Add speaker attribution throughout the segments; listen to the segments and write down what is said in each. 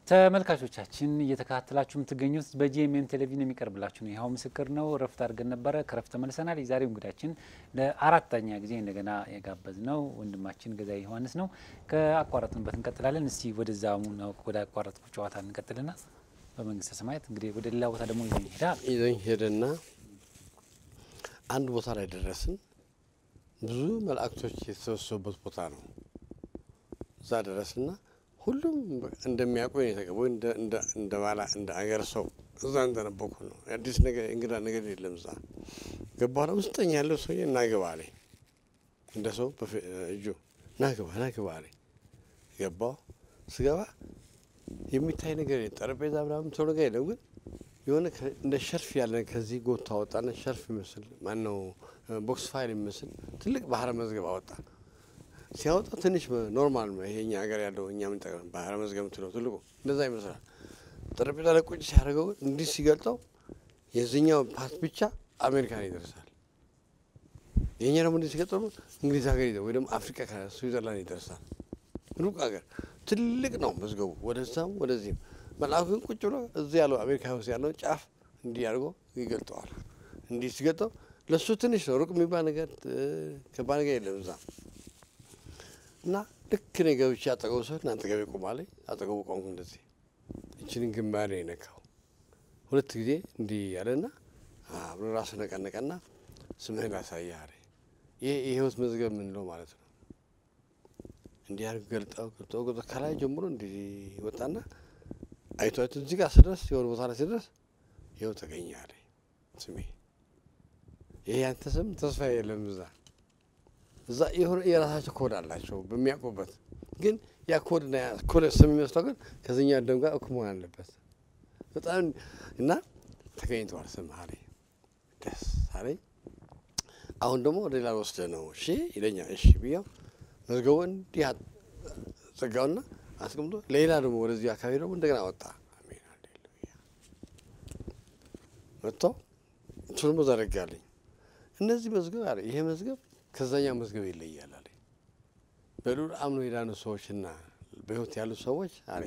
Speaker 1: ተመልካቾቻችን እየተከታተላችሁ የምትገኙት በጂኤምኤም ቴሌቪዥን የሚቀርብላችሁ ነው። ይኸው ምስክር ነው። እረፍት አድርገን ነበረ። ከረፍት ተመልሰናል። የዛሬው እንግዳችን ለአራተኛ ጊዜ እንደገና የጋበዝ ነው ወንድማችን ገዛኢ ዮሐንስ ነው። ከአቋረጥንበት እንቀጥላለን። እስቲ ወደዛ ወደ አቋረጥኩ ጨዋታ እንቀጥልና በመንግስተ ሰማያት እንግዲህ ወደ ሌላ ቦታ ደግሞ ይዞኝ ሄዳ
Speaker 2: ይዞኝ ሄደና አንድ ቦታ ላይ ደረስን። ብዙ መላእክቶች የተሰበሰቡበት ቦታ ነው። እዛ ደረስና ሁሉም እንደሚያውቁ የተቀበ እንደ ባላ እንደ አገር ሰው እዛ እንደነበኩ ነው። አዲስ ነገር እንግዳ ነገር የለም። እዛ ገባሁ። ውስጠኛ ያለው ሰውዬ እናግባ አለኝ። እንደ ሰው እጁ ናግባ ናግባ አለኝ። ገባሁ። ስገባ የሚታይ ነገር ጠረጴዛ ምናምን ሰው ነገር የለም፣ ግን የሆነ እንደ ሸርፍ ያለ ከዚህ ጎታ አወጣና ሸርፍ ይመስል ማነው ቦክስ ፋይል የሚመስል ትልቅ ባህረ መዝገብ አወጣ። ሲያወጣ ትንሽ ኖርማል ነው። ይሄ እኛ ሀገር ያለው እኛ የምንጠቀም ባህረ መዝገብ ምትለው ትልቁ እንደዛ ይመስላል። ጠረጴዛ ላይ ቁጭ ሲያደርገው እንዲህ ሲገልጠው የዚህኛው ፓርት ብቻ አሜሪካን ይደርሳል። የእኛ ደግሞ እንዲህ ሲገልጠው እንግሊዝ ሀገር ይዘ ወይ ደግሞ አፍሪካ ስዊዘርላንድ ይደርሳል። ሩቅ ሀገር ትልቅ ነው መዝገቡ፣ ወደዛም ወደዚህም። መልአኩ ግን ቁጭ ብሎ እዚህ ያለው አሜሪካ ውስጥ ያለው ጫፍ እንዲህ አድርጎ ይገልጠዋል። እንዲህ ሲገልጠው ለእሱ ትንሽ ነው፣ ሩቅ የሚባል ነገር ከባድ ነገር የለም እዛ እና ልክ እኔ ገብቼ አጠገቡ ሰው እና አጠገቤ ቆማለኝ። አጠገቡ ቆምኩ። እንደዚህ እችንን ግንባር የነካው ሁለት ጊዜ እንዲህ ያለና ብሎ ራሱ ነቀነቀና ስምህን ላሳይህ አለ። ይሄ የህይወት መዝገብ የምንለው ማለት ነው። እንዲህ አድርግ ገልጠው ገልጠው ገልጠው ከላይ ጀምሮ እንዲህ ወጣና አይቶ አይቶ እዚህ ጋር ስደርስ የሆነ ቦታ ላይ ስደርስ ይኸው ተገኘ አለ ስሜ። ይሄ ያንተ ስም ተስፋ የለም እዛ እዛ የሆነ የራሳቸው ኮድ አላቸው በሚያውቁበት ግን ያ ኮድና ያ ኮድ ስም የሚመስለው ግን ከዚኛ ደም ጋር እኩል መሆን አለበት። በጣም እና ተገኝተዋል ስም አለኝ። ደስ አለኝ። አሁን ደግሞ ወደ ሌላ ወስደ ነው እሺ ይለኛል። እሺ ብያው መዝገቡ እንዲህ ዘጋውና አስቀምጦ ሌላ ደግሞ ወደዚህ አካባቢ ደግሞ እንደገና ወጣ። አሜን አሌሉያ መጥቶ እሱ ደግሞ ዘረጋልኝ። እነዚህ መዝገብ አለ ይሄ መዝገብ ከዛኛው መዝገብ ይለያል አለ። በልዑል አምኖ የዳኑ ሰዎችና በሕይወት ያሉ ሰዎች አለ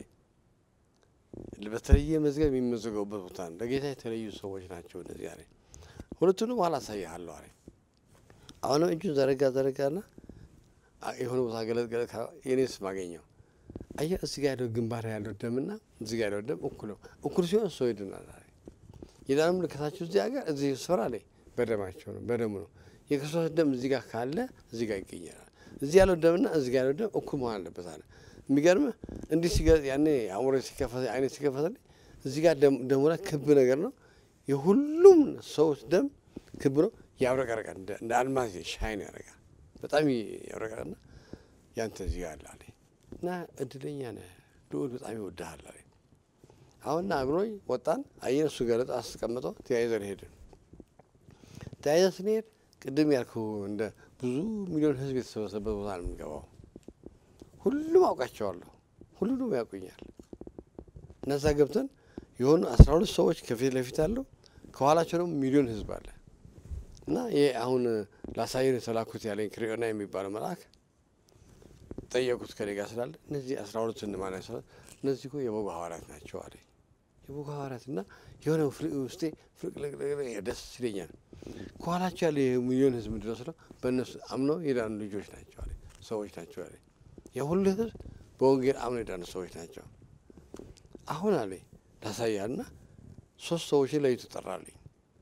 Speaker 2: በተለየ መዝገብ የሚመዘገቡበት ቦታ ነው። ለጌታ የተለዩ ሰዎች ናቸው እነዚህ አለ። ሁለቱንም ኋላ አሳይሃለሁ አለ። አሁንም እጁን ዘረጋ ዘረጋና የሆነ ቦታ ገለጥ ገለጥ የኔ ስም አገኘው። አየህ እዚህ ጋር ያለው ግንባር ያለው ደምና እዚህ ጋር ያለው ደም እኩል ነው። እኩል ሲሆን ሰው ይድናል አለ። የዳኑ ምልክታቸው እዚህ ሀገር እዚህ ስፍራ ላይ በደማቸው ነው በደሙ ነው። የክርስቶስ ደም እዚህ ጋር ካለ እዚህ ጋር ይገኛል። እዚህ ያለው ደምና እዚህ ጋር ያለው ደም እኩል መሆን አለበት አለ። የሚገርምህ እንዲህ ሲገ- ያኔ አእምሮ ሲከፈት አይነ ሲከፈትልኝ እዚህ ጋር ደሙ ላይ ክብ ነገር ነው። የሁሉም ሰዎች ደም ክብ ነው፣ ያብረቀረቃል። እንደ አልማዝ ሻይን ያደርጋል። በጣም ያብረቀረቅና ያንተ እዚህ ጋር አለ አለኝ እና እድለኛ ነህ ልዑል በጣም ይወድሃል አለኝ። አሁን ና ብሎኝ ወጣን። አየን እሱ ገለጥ አስቀምጠው ተያይዘን ሄድን። ተያይዘን ስንሄድ ቅድም ያልኩ እንደ ብዙ ሚሊዮን ሕዝብ የተሰበሰበበት ቦታ ነው የምንገባው። ሁሉም አውቃቸዋለሁ፣ ሁሉንም ያውቁኛል። እነዛ ገብተን የሆኑ አስራ ሁለት ሰዎች ከፊት ለፊት አለው፣ ከኋላቸው ደግሞ ሚሊዮን ሕዝብ አለ እና ይሄ አሁን ላሳየን የተላኩት ያለኝ ክሪዮና የሚባለው መልአክ ጠየቁት ከኔ ጋር ስላለ እነዚህ አስራ ሁለት እነማን ናቸው? እነዚህ እኮ የበጉ ሐዋርያት ናቸው አለ። የበጉ ሐዋርያት እና የሆነ ውስጤ ፍርቅልቅልቅ ደስ ይለኛል። ከኋላቸው ያለ የሚሊዮን ህዝብ ምንድነው በእነሱ አምነው የዳኑ ልጆች ናቸው አለ ሰዎች ናቸው አለ። የሁሉ ህዝብ በወንጌል አምነው የዳኑ ሰዎች ናቸው። አሁን አለ ላሳያልና ሶስት ሰዎችን ለይቶ ጠራልኝ።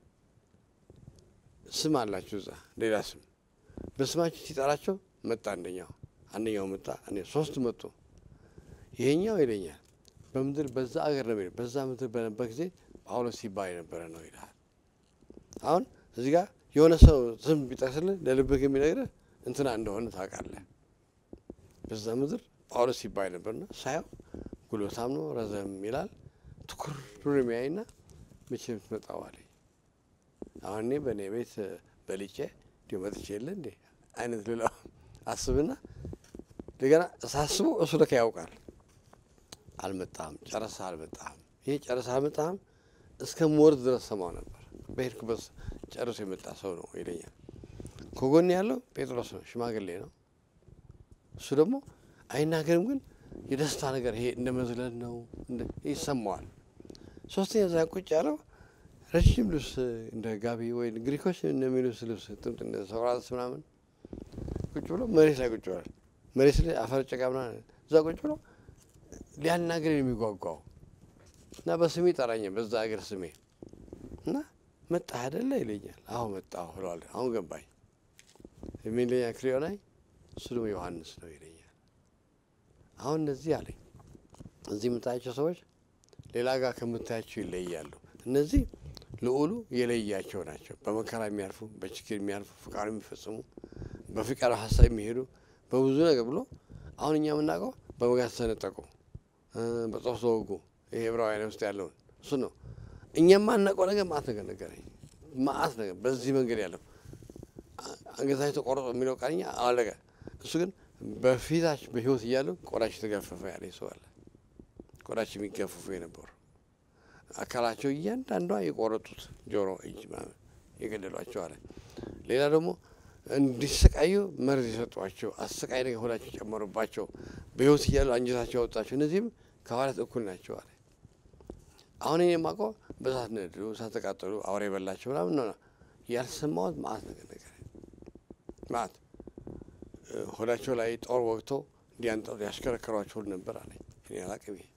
Speaker 2: ስም አላቸው እዛ ሌላ ስም በስማቸው ሲጠራቸው መጣ አንደኛው አንደኛው መጣ እኔ ሶስት መጡ። ይሄኛው ይለኛል በምድር በዛ አገር ነው የሚለው በዛ ምድር በነበር ጊዜ ጳውሎስ ሲባል የነበረ ነው ይልሃል። አሁን እዚህ ጋር የሆነ ሰው ስም ቢጠቅስልህ ለልብህ የሚነግርህ እንትና እንደሆነ ታውቃለህ። በዛ ምድር ጳውሎስ ሲባል ነበርና ሳየው ጉልበታም ነው፣ ረዘም ይላል። ትኩር ብሎ የሚያይና መቼ የምትመጣው አለኝ። አሁን እኔ በእኔ ቤት በልጬ እንዲሁ መጥቼ የለ እንዴ አይነት ልለው አስብና እንደገና ሳስበው እሱ ለካ ያውቃል። አልመጣም፣ ጨረሳ አልመጣም። ይሄ ጨረሳ አልመጣም እስከ ሞርድ ድረስ ሰማው ነበር። በሄድኩበት ጨርሶ የመጣ ሰው ነው ይለኛል። ከጎን ያለው ጴጥሮስ ነው፣ ሽማግሌ ነው። እሱ ደግሞ አይናገርም፣ ግን የደስታ ነገር ይሄ እንደ መዝለል ነው ይሰማዋል። ሶስተኛ እዛ ቁጭ ያለው ረጅም ልብስ እንደ ጋቢ ወይ ግሪኮች እንደሚሉስ ልብስ ጥምጥ እንደ ሰውራስ ምናምን ቁጭ ብሎ መሬት ላይ ቁጭ ብሏል። መሬት ላይ አፈር ጨቃ ምናምን እዛ ቁጭ ብሎ ሊያናግር የሚጓጓው እና በስሜ ጠራኛል። በዛ ሀገር ስሜ እና መጣ አይደለ ይለኛል። አሁ መጣሁ ብለዋል። አሁን ገባኝ የሚለኛ ክሪዮ ላይ እሱ ደግሞ ዮሐንስ ነው ይለኛል። አሁን እነዚህ አለኝ እዚህ የምታያቸው ሰዎች ሌላ ጋር ከምታያቸው ይለያሉ። እነዚህ ልዑሉ የለያቸው ናቸው። በመከራ የሚያልፉ በችግር የሚያልፉ ፍቃዱ የሚፈጽሙ በፍቃዱ ሀሳብ የሚሄዱ በብዙ ነገር ብሎ አሁን እኛ የምናውቀው በመጋዝ ተነጠቁ፣ በጦር ተወጉ። ይሄ ዕብራውያን ውስጥ ያለውን እሱ ነው። እኛ የማናውቀው ነገር ማአት ነገር ነገረኝ። ማአት ነገር በዚህ መንገድ ያለው አንገታቸው ተቆርጦ የሚለው ቃልኛ አለቀ። እሱ ግን በፊታች በህይወት እያሉ ቆዳች የተገፈፈ ያለ ሰው አለ። ቆዳች የሚገፈፉ የነበሩ አካላቸው እያንዳንዷ የቆረጡት ጆሮ፣ እጅ ምናምን የገደሏቸው አለ። ሌላ ደግሞ እንዲሰቃዩ መርዝ የሰጧቸው አሰቃይ ነገር ሆዳቸው ጨመሩባቸው። በህይወት እያሉ አንጀታቸው ያወጣቸው እነዚህም ከሐዋርያት እኩል ናቸው አለ። አሁን እኔ የማውቀው በእሳት ነደዱ፣ እሳት ተቃጠሉ፣ አውሬ የበላቸው ምናምን ነው። ያልሰማሁት ማአት ነገር ነገር ማአት ሆዳቸው ላይ ጦር ወግቶ እንዲያንጠሩ ያሽከረከሯቸው ሁሉ ነበር አለኝ። እኔ አላቅም። ይሄ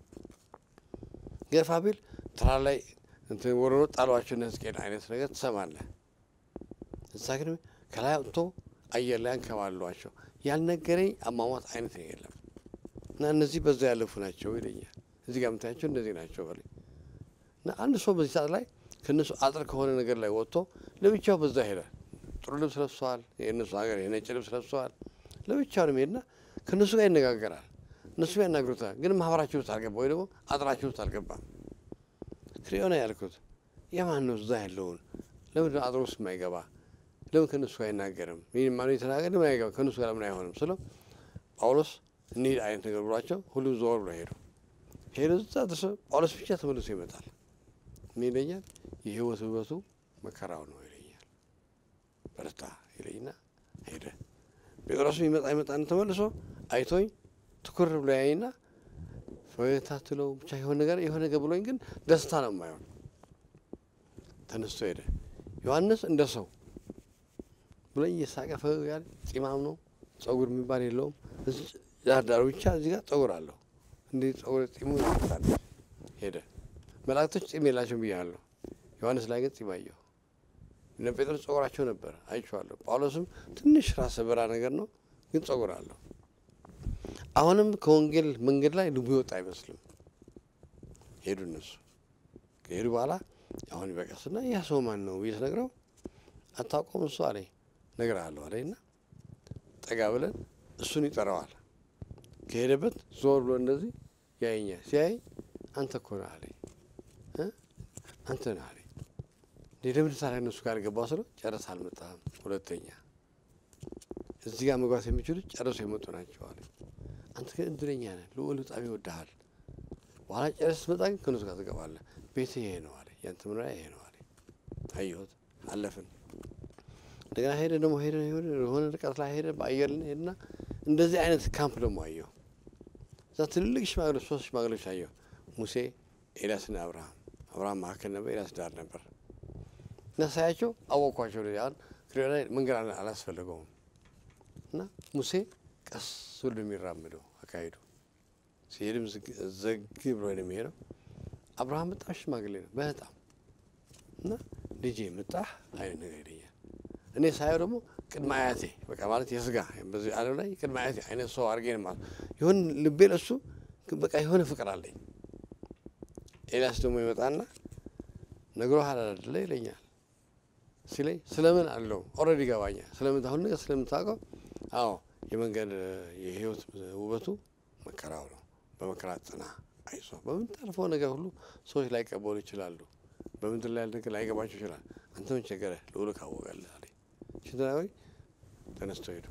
Speaker 2: ገፋ ቢል ተራ ላይ እንትን ወረሮ ጣሏቸው እነ ሕዝቅኤል አይነት ነገር ትሰማለህ። እዛ ግን ከላይ አውጥቶ አየር ላይ አንከባሏቸው ያልነገረኝ አሟሟት አይነት ነው የለም። እና እነዚህ በዛ ያለፉ ናቸው ይለኛል። እዚህ ጋር የምታያቸው እንደዚህ ናቸው በለኝ እና አንድ ሰው በዚህ ሰዓት ላይ ከእነሱ አጥር ከሆነ ነገር ላይ ወጥቶ ለብቻው በዛ ሄዳል። ጥሩ ልብስ ለብሰዋል። የእነሱ ሀገር የነጭ ልብስ ለብሰዋል። ለብቻው ነው የሚሄድና ከእነሱ ጋር ይነጋገራል። እነሱ ያናግሩታል። ግን ማህበራቸው ውስጥ አልገባ ወይ ደግሞ አጥራቸው ውስጥ አልገባም። ክሪዮና ያልኩት የማን ነው? እዛ ያለውን ለምን አጥሮ ውስጥ የማይገባ ለምን ከእነሱ ጋር አይናገርም? ይህን ማኑ የተናገር ለምን አይገባ ከእነሱ ጋር ለምን አይሆንም ስለው ጳውሎስ እንሂድ አይነት ነገር ብሏቸው ሁሉም ዞር ብሎ ሄዱ። ሄዱ እዛ ድረስ ጳውሎስ ብቻ ተመልሶ ይመጣል። ምን ይለኛል? የህይወት ውበቱ መከራው ነው ይለኛል። በርታ ይለኝና ሄደ። ጴጥሮስ ይመጣ ይመጣን ተመልሶ አይቶኝ ትኩር ብሎ ያይና ፈገግታ ትለው ብቻ የሆነ ነገር የሆነ ነገር ብሎኝ ግን ደስታ ነው የማይሆን ተነስቶ ሄደ። ዮሐንስ እንደ ሰው ብሎኝ እየሳቀ ፈገግ ያለ ጺማም ነው፣ ጸጉር የሚባል የለውም። ዳርዳሩ ብቻ እዚህ ጋር ጸጉር አለው። እንዲህ ጸጉር ጺሙ ይታል ሄደ። መላእክቶች ጺም የላቸውም ብያለሁ። ዮሐንስ ላይ ግን ጺም አየሁ። እነ ጴጥሮስ ጸጉራቸው ነበር አይቼዋለሁ። ጳውሎስም ትንሽ ራሰ በራ ነገር ነው፣ ግን ጸጉር አለው። አሁንም ከወንጌል መንገድ ላይ ልቡ ይወጣ አይመስልም። ሄዱ እነሱ ከሄዱ በኋላ አሁን ይበቀስና ያ ሰው ማን ነው ብዬ ስነግረው አታውቀውም እሱ አለኝ። እነግርሃለሁ አለኝና ጠጋ ብለን እሱን ይጠራዋል። ከሄደበት ዞር ብሎ እንደዚህ ያየኛል። ሲያይ አንተ እኮ ነህ አለኝ። አንተ ነህ አለኝ። ለምን ታዲያ እነሱ ጋር ገባው ስለው ጨረስ አልመጣም። ሁለተኛ እዚህ ጋር መግባት የሚችሉት ጨረሱ የመጡ ናቸው አለኝ። አንተ ግን እድለኛ ነህ፣ ልዑል በጣም ይወድሃል። በኋላ ጨረስ ስትመጣ ግን ከእነሱ ጋር ትገባለህ። ቤት ይሄ ነው አለኝ። ያንተ መኖሪያ ይሄ ነው አለኝ። አየሁት። አለፍን። እንደገና ሄደ ደግሞ ሄደ የሆነ ርቀት ላይ ሄደ። በአየር ላይ ሄድና እንደዚህ አይነት ካምፕ ደግሞ አየሁ። እዛ ትልልቅ ሽማግሌዎች ሶስት ሽማግሌዎች አየሁ። ሙሴ፣ ኤልያስና አብርሃም። አብርሃም መካከል ነበር፣ ኤልያስ ዳር ነበር። እና ሳያቸው አወቅኳቸው። አሁን ክሪዮ ላይ መንገድ አላስፈለገውም። እና ሙሴ ቀስ ብሎ የሚራምደው አካሄዱ ሲሄድም ዘግ ብሎ ነው የሚሄደው። አብርሃም በጣም ሽማግሌ ነው በጣም እና ልጄ መጣህ አይነት ነገር ይለኛል። እኔ ሳየው ደግሞ ቅድመ አያቴ በቃ ማለት የስጋ በዚህ ዓለም ላይ ቅድመ አያቴ አይነት ሰው አድርጌ ነው ማለት ይሁን ልቤ ለሱ በቃ የሆነ ፍቅር አለኝ። ኤልያስ ደግሞ ይመጣና ነግሮሃል አይደለ ይለኛል። ሲለኝ ስለምን አለው ኦልሬዲ ይገባኛል። ስለምን አሁን ነገር ስለምታውቀው አዎ የመንገድ የህይወት ውበቱ መከራው ነው። በመከራ ጽና፣ አይዞ። በምታልፈው ነገር ሁሉ ሰዎች ላይቀበሉ ይችላሉ። በምድር ላይ ያለ ነገር ላይገባቸው ይችላል። አንተ ምን ቸገረህ? ልዑል ካወቀልህ አለኝ። ሽትናዊ ተነስቶ ሄዱ።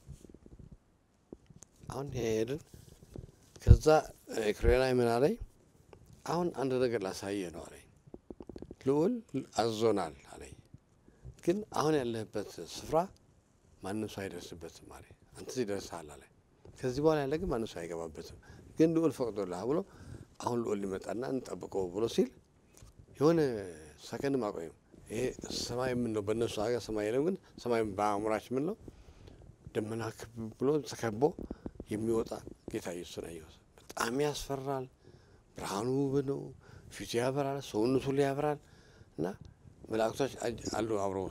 Speaker 2: አሁን ሄድን። ከዛ ክሬና ምን አለኝ፣ አሁን አንድ ነገር ላሳየህ ነው አለኝ። ልዑል አዞናል አለኝ። ግን አሁን ያለህበት ስፍራ ማንም ሰው አይደርስበትም አለ። አንተ እዚህ ደርሰሃል አለ። ከዚህ በኋላ ያለ ግን ማንም ሰው አይገባበትም። ግን ልዑል ፈቅዶልሃል ብሎ አሁን ልዑል ሊመጣና እንጠብቀው ብሎ ሲል የሆነ ሰከንድ ማቆየም ይሄ ሰማይ የምንለው በእነሱ ሀገር ሰማይ የለም፣ ግን ሰማይ በአእምሯችን የምንለው ደመና ክብ ብሎ ተከቦ የሚወጣ ጌታ ኢየሱስን አየሁት። በጣም ያስፈራል። ብርሃኑ ውብ ነው። ፊቱ ያበራል፣ ሰውነቱ ላይ ያበራል እና መላእክቶች አሉ አብረው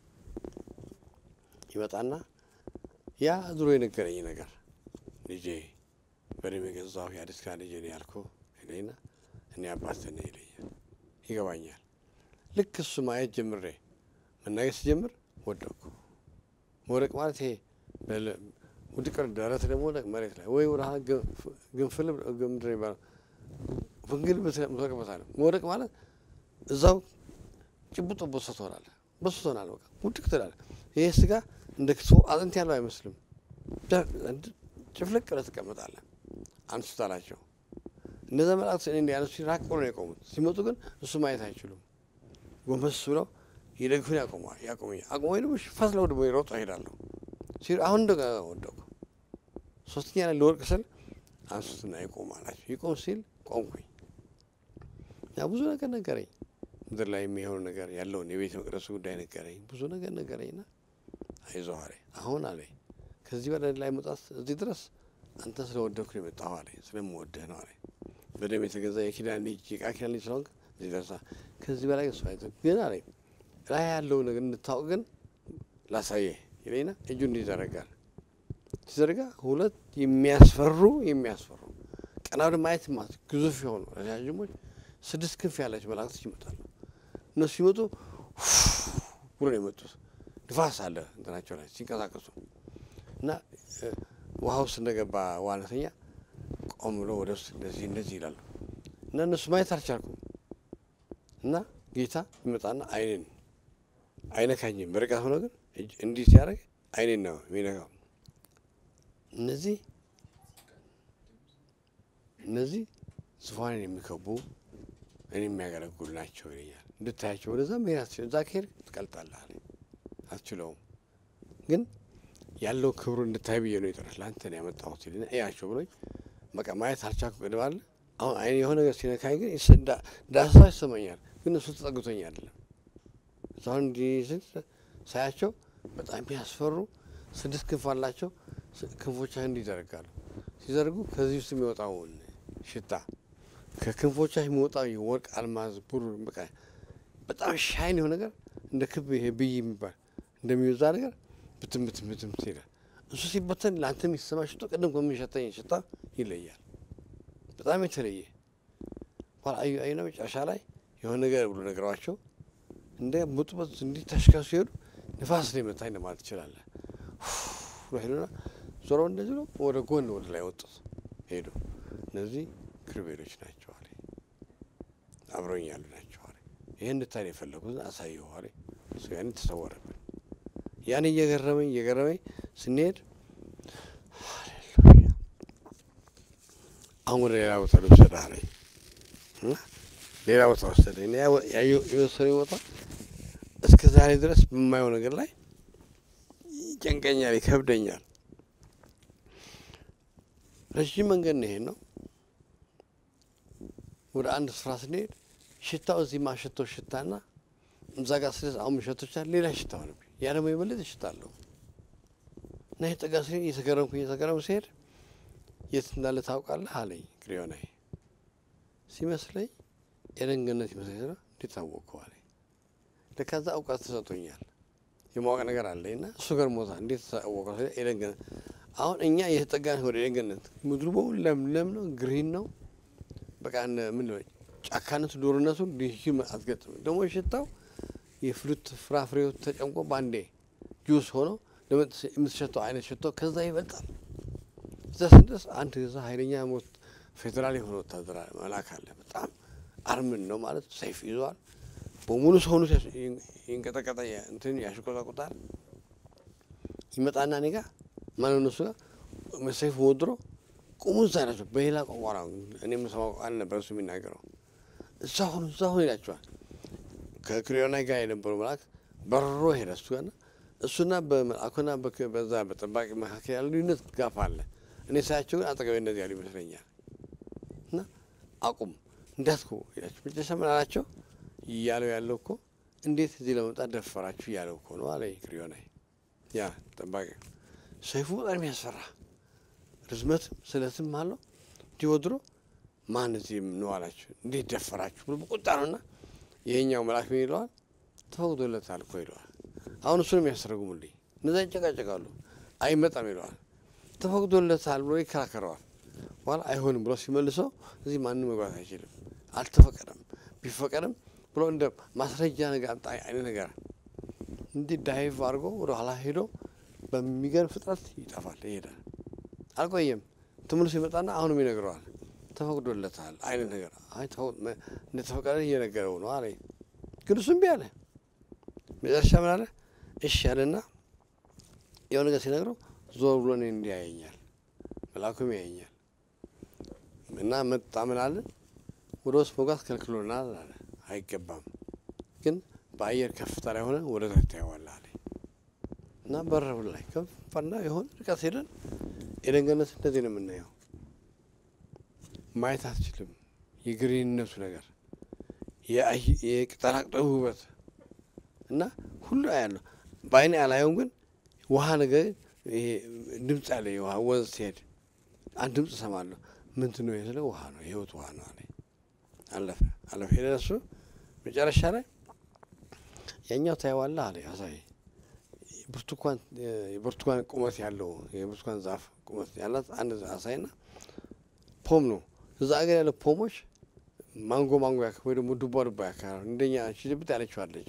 Speaker 2: ይመጣና ያ ድሮ የነገረኝ ነገር ልጄ በደም የገዛሁ የአዲስ ኪዳን ልጄ ነው ያልኩህ ይለኝና እኔ አባትህ ነኝ ይለኛል። ይገባኛል። ልክ እሱ ማየት ጀምሬ መናገር ስጀምር ወደቅኩ። መውደቅ ማለት ይሄ ውድቅ ደረት ደግሞ ወደቅ መሬት ላይ ወይ ወደ ግንፍል ምድር ይባላል ፍንግል ምትወቅበታለህ። መውደቅ ማለት እዛው ጭቡጦ በሶ ትሆናለህ፣ በሶ ትሆናለህ። በቃ ውድቅ ትላለህ። ይሄ ስጋ እንደ ክትፎ አጥንት ያለው አይመስልም። ጭፍልቅ ብለህ ትቀመጣለህ። አንሱት አላቸው። እነዛ መላእክት እኔ እንዲያነሱ ራቅ ብሎ ነው የቆሙት። ሲመጡ ግን እሱ ማየት አይችሉም። ጎንበስ ብለው ይደግፉን ያቆመዋል። ያቆመኛል። አቆመኝ ደግሞ ፈትለው ደግሞ ይሮጡ እሄዳለሁ። ሲሉ አሁን እንደ ወደቁ። ሶስተኛ ላይ ልወድቅ ስል አንሱትና ይቆም አላቸው። ይቆም ሲል ቆምኩኝ። ያ ብዙ ነገር ነገረኝ። ምድር ላይ የሚሆኑ ነገር ያለውን የቤተ መቅደሱ ጉዳይ ነገረኝ። ብዙ ነገር ነገረኝና አይዞህ አለኝ። አሁን አለኝ ከዚህ በላይ ላይ መውጣት እዚህ ድረስ አንተ ስለወደድኩ ነው የመጣሁ አለኝ። ስለምወድህ ነው አለኝ። በደም የተገዛ የኪዳን ልጅ የቃል ኪዳን ልጅ ስለሆንክ እዚህ ደርሳ ከዚህ በላይ እሱ አይቶ ግን አለኝ ላይ ያለው ነገር እንድታውቅ ግን ላሳየህ ይለኝና እጁ እንዲህ ይዘረጋል። ሲዘረጋ ሁለት የሚያስፈሩ የሚያስፈሩ ቀና ወደ ማየት ማለት ግዙፍ የሆኑ ረጃጅሞች ስድስት ክንፍ ያላቸው መላእክቶች ይመጣሉ። እነሱ ሲመጡ ብሎ ነው የመጡት። ንፋስ አለ እንትናቸው ላይ ሲንቀሳቀሱ እና ውሃ ውስጥ እንደገባ ዋናተኛ ቆም ብሎ ወደ ውስጥ እንደዚህ እንደዚህ ይላሉ እና እነሱ ማየት አልቻልኩም። እና ጌታ ይመጣና አይኔን አይነካኝም። በርቀት ሆኖ ግን እንዲህ ሲያደርግ አይኔን ነው የሚነካው። እነዚህ እነዚህ ዙፋኔን የሚከቡ እኔ የሚያገለግሉ ናቸው ይለኛል። እንድታያቸው ወደዛ መሄድ አትችልም። እዛ ከሄድክ ትቀልጣለህ አለኝ። አትችለውም ግን ያለው ክብሩ እንድታይ ብዬ ነው ይጠራል። ለአንተ ነው ያመጣሁት ይልና እያቸው ብሎኝ በቃ ማየት አልቻልኩ። ቅድም አለ አሁን አይኔ የሆነ ነገር ሲነካኝ ግን ዳሰሳ ይሰማኛል። ግን እሱ ተጠግቶኝ አይደለም። አሁን እንዲህ ሳያቸው በጣም የሚያስፈሩ ስድስት ክንፍ አላቸው። ክንፎቻ እንዲህ ይዘረጋሉ። ሲዘርጉ ከዚህ ውስጥ የሚወጣውን ሽታ ከክንፎቻ የሚወጣው የወርቅ አልማዝ፣ ብሩር በቃ በጣም ሻይን የሆነ ነገር እንደ ክብ ይሄ ብይ የሚባል እንደሚወዛ ነገር ብትም ብትም ብትም ይላል። እሱ ሲበተን ለአንተ የሚሰማ ሽቶ ቅድም ከሚሸተኝ ሽታ ይለያል። በጣም የተለየ ኋላ አዩ አዩና መጨረሻ ላይ የሆነ ነገር ብሎ ነገሯቸው እንደ ሙጥበት እንዲህ ተሽከው ሲሄዱ ንፋስ ነው የመታኝ ለማለት ትችላለህ። ሄዱና ዞረው እንደዚህ ነው ወደ ጎን ወደ ላይ ወጡት ሄዱ። እነዚህ ክሩቤሎች ናቸው አለ። አብረውኝ ያሉ ናቸው አለ። ይህ እንድታይ የፈለጉት አሳየሁ አለ። እሱ ያን ተሰወረብን። ያን እየገረመኝ እየገረመኝ ስንሄድ ሃሌሉያ አሁን ወደ ሌላ ቦታ ልውሰድህ አለኝ። ሌላ ቦታ ወሰደኝ። የወሰደኝ ቦታ እስከ ዛሬ ድረስ በማየው ነገር ላይ ይጨንቀኛል፣ ይከብደኛል። ረዥም መንገድ ነው ይሄን ነው። ወደ አንድ ስፍራ ስንሄድ ሽታው እዚህ ማሸተው ሽታና እዛ ጋር ስደርስ አሁን ሸቶች ሌላ ሽታ ሆነብኝ። ያ ደግሞ የበለጠ ሽታ አለው እና የጠጋ ስ እየተገረምኩ እየተገረምኩ ሲሄድ የት እንዳለ ታውቃለህ አለኝ። ክሪዮናይ ሲመስለኝ ኤደን ገነት ይመስለኝ ስለ እንዴት ታወቅከው አለኝ። ለካዛ እውቀት ተሰጥቶኛል የማወቅ ነገር አለኝ እና እሱ ገርሞታ እንዴት ታወቀው ስለ ኤደን ገነት አሁን እኛ እየተጠጋን ወደ ኤደን ገነት ምድሩ በሙሉ ለምለም ነው፣ ግሪን ነው። በቃ ምን ጫካነቱ ዶርነቱ ልዩ አትገጥም። ደግሞ ሽታው የፍሉት ፍራፍሬው ተጨምቆ በአንዴ ጁስ ሆኖ የምትሸተው አይነት ሽቶ ከዛ ይበልጣል። እዛ ስንደርስ አንድ ዛ ኃይለኛ ሞት ፌዴራል የሆነ ወታደር መልአክ አለ። በጣም አርምን ነው ማለት ሰይፍ ይዟል። በሙሉ ሰውነቱ ይንቀጠቀጠ እንትን ያሽቆጣቁጣል። ይመጣና እኔ ጋ ማለት እነሱ ጋር ሰይፍ ወድሮ ቁሙ እዛ ናቸው። በሌላ ቋንቋ ነው እኔ የምሰማው አልነበር እሱ የሚናገረው። እዛ ሁኑ እዛ ሁኑ ይላቸዋል። ከክሪዮናይ ጋር የነበረው መልአክ በሮ ሄደ እሱ ጋርና እሱና በመልአኩና በዛ በጠባቂ መካከል ያለ ልዩነት ጋፍ አለ። እኔ ሳያቸው ግን አጠገቤ እንደዚህ ያሉ ይመስለኛል። አቁም እንዳትኩ ይላቸው። መጨረሻ ምን አላቸው? እያለው ያለው እኮ እንዴት እዚህ ለመምጣት ደፈራችሁ እያለው እኮ ነው አለ ክሪዮናይ። ያ ጠባቂ ሰይፉ በጣም ያስፈራ ርዝመትም ስለትም አለው እንዲወድሮ ማን እዚህ ነው አላቸው። እንዴት ደፈራችሁ ብሎ በቁጣ ነውና ይሄኛው መልአክ ምን ይለዋል? ተፈቅዶለታል እኮ ይለዋል። አሁን እሱን የሚያስተረጉሙልኝ እነዛ ይጨቃጨቃሉ። አይመጣም ይለዋል። ተፈቅዶለታል ብሎ ይከራከረዋል። በኋላ አይሆንም ብሎ ሲመልሰው እዚህ ማንም መግባት አይችልም፣ አልተፈቀደም። ቢፈቀድም ብሎ እንደ ማስረጃ ነገር አምጣ አይነት ነገር እንዲህ ዳይቭ አድርጎ ወደ ኋላ ሄዶ በሚገርም ፍጥነት ይጠፋል፣ ይሄዳል። አልቆየም። ተመልሶ ይመጣና አሁንም ይነግረዋል። ተፈቅዶለታል አይነት ነገር አይ እንደተፈቀደ እየነገረው ነው አለ። ግን እሱ እምቢ አለ። መጨረሻ ምን አለ? እሺ አለና የሆነ ነገር ሲነግረው ዞር ብሎ እኔን እንዲህ ያየኛል፣ መልአኩም ያየኛል እና መጣ ምን አለ ወደ ውስጥ መግባት ከልክሎናል አለ። አይገባም ግን በአየር ከፍታ ላይ ሆነ ወደ ታች ታየዋለህ አለ እና በረብ ላይ ከፋና የሆነ ርቀት ሄደን ኤደን ገነት እንደዚህ ነው የምናየው። ማየት አትችልም። የግሪንነቱ ነገር የቅጠላቅጠሉ ውበት እና ሁሉ አያለሁ። በአይኔ አላየውም፣ ግን ውሃ ነገር ይሄ ድምፅ ያለ የውሃ ወንዝ ሲሄድ አንድ ድምፅ እሰማለሁ። ምንድን ነው የስለ ውሃ ነው የህይወት ውሃ ነው አለ። አለፈ አለፈ ሄደ እሱ መጨረሻ ላይ ያኛው ታየዋለህ አለ ያሳይ ብርቱካን የብርቱካን ቁመት ያለው የብርቱካን ዛፍ ቁመት ያላት አንድ አሳይና ፖም ነው እዛ አገር ያለ ፖሞች ማንጎ ማንጎ ያክ ወይ ደግሞ ዱባ ዱባ ያካል እንደኛ ሽልብት ያለችው አለች።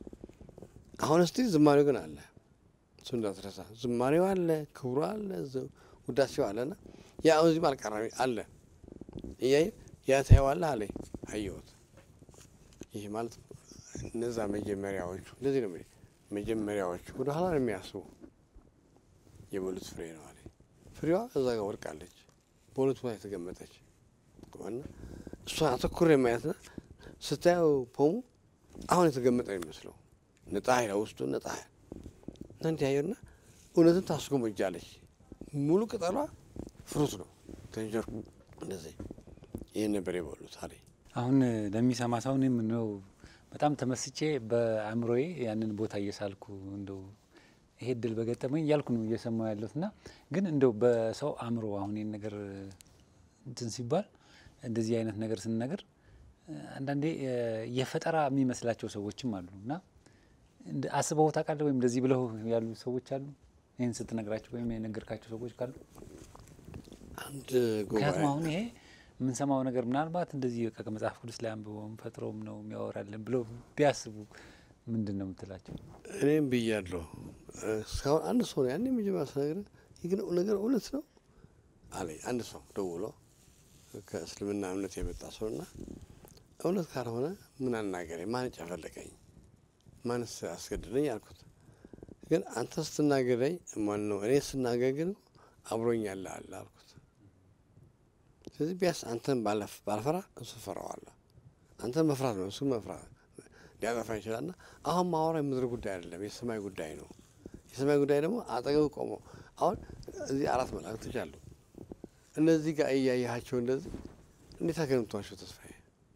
Speaker 2: አሁን እስቲ ዝማሬው ግን አለ። እሱ እንዳትረሳ ዝማሬው አለ፣ ክብሩ አለ፣ ውዳሴው አለና ያ አሁን እዚህም አልቀረም አለ። እያየ ያ ታየዋለህ አለ። አየሁት። ይህ ማለት እነዛ መጀመሪያዎቹ እንደዚህ ነው መጀመሪያዎቹ ወደ ኋላ ነው የሚያስቡ የበሉት ፍሬ ነው አለ። ፍሬዋ እዛ ጋር ወድቃለች፣ በሁለት ቦታ የተገመጠች እና እሷ አተኩር የማየትና ስታየው ፖሙ አሁን የተገመጠ የሚመስለው ነጣ ኃይላ ውስጡ ነጣ ኃይል እና እንዲህ ያየውና እውነትን ታስጎመጃለች። ሙሉ ቅጠሏ ፍሩት ነው ተንጀር እንደዚህ ይህን ነበር የበሉት አለ።
Speaker 1: አሁን ለሚሰማ ሰው እኔም ነው በጣም ተመስጬ በአእምሮዬ ያንን ቦታ እየሳልኩ እንደው ይሄ እድል በገጠመኝ እያልኩ ነው እየሰማሁ ያለሁት እና ግን እንደው በሰው አእምሮ አሁን ይህን ነገር እንትን ሲባል እንደዚህ አይነት ነገር ስንነገር አንዳንዴ የፈጠራ የሚመስላቸው ሰዎችም አሉ እና አስበው ታውቃለህ? ወይም እንደዚህ ብለው ያሉ ሰዎች አሉ። ይህን ስትነግራቸው ወይም የነገርካቸው ሰዎች ካሉ
Speaker 2: አንድ
Speaker 1: ምክንያቱም አሁን ይሄ የምንሰማው ነገር ምናልባት እንደዚህ በቃ ከመጽሐፍ ቅዱስ ላይ አንብበውም ፈጥሮም ነው የሚያወራልን ብለው ቢያስቡ ምንድን ነው የምትላቸው?
Speaker 2: እኔም ብያለሁ። እስካሁን አንድ ሰው ነው ያን የመጀመሪያ ስነግርህ ይህ ግን ነገር እውነት ነው አለኝ። አንድ ሰው ደውሎ ከእስልምና እምነት የመጣ ሰውና እውነት ካልሆነ ምን አናገረኝ? ማን ጨፈለቀኝ? ማንስ አስገድደኝ አልኩት። ግን አንተ ስትናገረኝ ማን ነው እኔ ስናገር ግን አብሮኝ ያለ አለ አልኩት። ስለዚህ ቢያንስ አንተን ባልፈራ እሱ ፈራዋለሁ። አንተን መፍራት ነው እሱ መፍራት ሊያጠፋ ይችላልና አሁን ማወራ የምድር ጉዳይ አይደለም፣ የሰማይ ጉዳይ ነው። የሰማይ ጉዳይ ደግሞ አጠገብ ቆሞ አሁን እዚህ አራት መላእክቶች አሉ። እነዚህ ጋር እያያቸው እንደዚህ እንዴት አገምቷቸው ተስፋዬ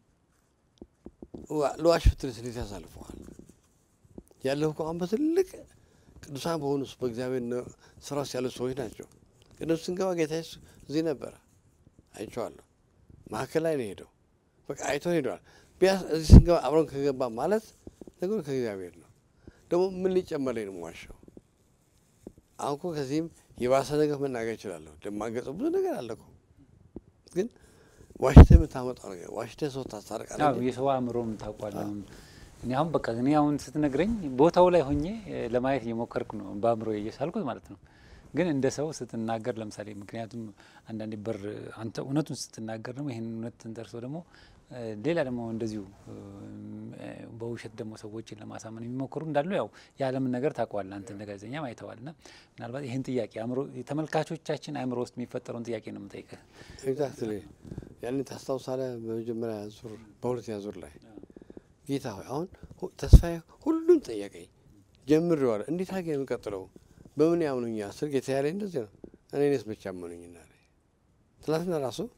Speaker 2: ለዋሽ ፍትንስ እንዴት ያሳልፈዋል? ያለሁ እኮ አሁን በትልቅ ቅዱሳን በሆኑ በእግዚአብሔር ስራ ውስጥ ያሉ ሰዎች ናቸው። ቅዱስ ስንገባ ጌታ ኢየሱስ እዚህ ነበረ፣ አይቼዋለሁ። መካከል ላይ ነው ሄደው በቃ አይቶ ሄደዋል። ቢያንስ እዚህ ስንገባ አብረን ከገባ ማለት ነገሩ ከእግዚአብሔር ነው። ደግሞ ምን ሊጨመረኝ ነው ዋሻው? አሁን እኮ ከዚህም የባሰ ነገር መናገር እችላለሁ። ለማገጸው ብዙ ነገር አለ እኮ ግን ዋሽተህ የምታመጣው ነገር ዋሽተህ ሰው ታስታርቃለህ።
Speaker 1: አዎ የሰው አእምሮም ታውቋለህ። እኔ አሁን በቃ እኔ አሁን ስትነግረኝ ቦታው ላይ ሆኜ ለማየት እየሞከርኩ ነው በአእምሮ እየሳልኩት ማለት ነው። ግን እንደ ሰው ስትናገር ለምሳሌ ምክንያቱም አንዳንዴ በር አንተ እውነቱን ስትናገር ደግሞ ይህን እውነት ተንተርሶ ደግሞ ሌላ ደግሞ እንደዚሁ በውሸት ደግሞ ሰዎችን ለማሳመን የሚሞክሩ እንዳሉ ያው የዓለምን ነገር ታውቀዋለህ አንተ እንደ ጋዜጠኛ አይተዋል። ና ምናልባት ይህን ጥያቄ አእምሮ ተመልካቾቻችን አእምሮ ውስጥ የሚፈጠረውን ጥያቄ ነው የምጠይቅህ።
Speaker 2: ኤግዛክትሊ ያኔ ታስታውሳለህ? በመጀመሪያ ዙር በሁለተኛ ዙር ላይ ጌታ ሆይ አሁን ተስፋዬ ሁሉን ጠየቀኝ ጀምሬዋለሁ። እንዴት አድርጌ የምቀጥለው በምን ያምኑኛል ስል ጌታ ያለኝ እንደዚህ ነው። እኔ እኔስ ብቻ አመኑኝና ትናንትና ራሱ